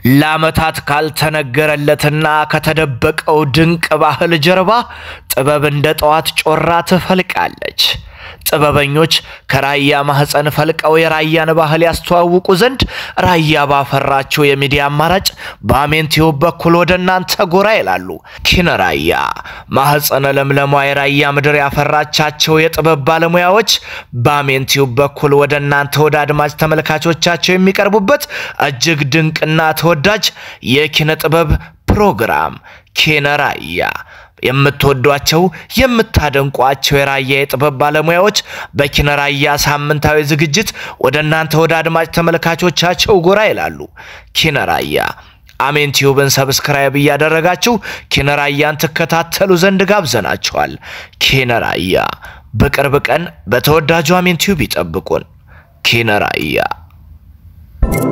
ለዓመታት ካልተነገረለትና ከተደበቀው ድንቅ ባህል ጀርባ ጥበብ እንደ ጠዋት ጮራ ትፈልቃለች። ጥበበኞች ከራያ ማህፀን ፈልቀው የራያን ባህል ያስተዋውቁ ዘንድ ራያ ባፈራቸው የሚዲያ አማራጭ በአሜን ቲዩብ በኩል ወደ እናንተ ጎራ ይላሉ። ኪነ ራያ ማህፀነ ለምለሟ የራያ ምድር ያፈራቻቸው የጥበብ ባለሙያዎች በአሜን ቲዩብ በኩል ወደ እናንተ ወደ አድማጭ ተመልካቾቻቸው የሚቀርቡበት እጅግ ድንቅና ተወዳጅ የኪነ ጥበብ ፕሮግራም ኪነ ራያ የምትወዷቸው የምታደንቋቸው የራያ የጥበብ ባለሙያዎች በኪነ ራያ ሳምንታዊ ዝግጅት ወደ እናንተ ወደ አድማጭ ተመልካቾቻቸው ጎራ ይላሉ። ኪነ ራያ አሜን ቲዩብን ሰብስክራይብ እያደረጋችሁ ኪነ ራያን ትከታተሉ ዘንድ ጋብዘናችኋል። ኪነ ራያ በቅርብ ቀን በተወዳጁ አሜን ቲዩብ ይጠብቁን። ኪነ ራያ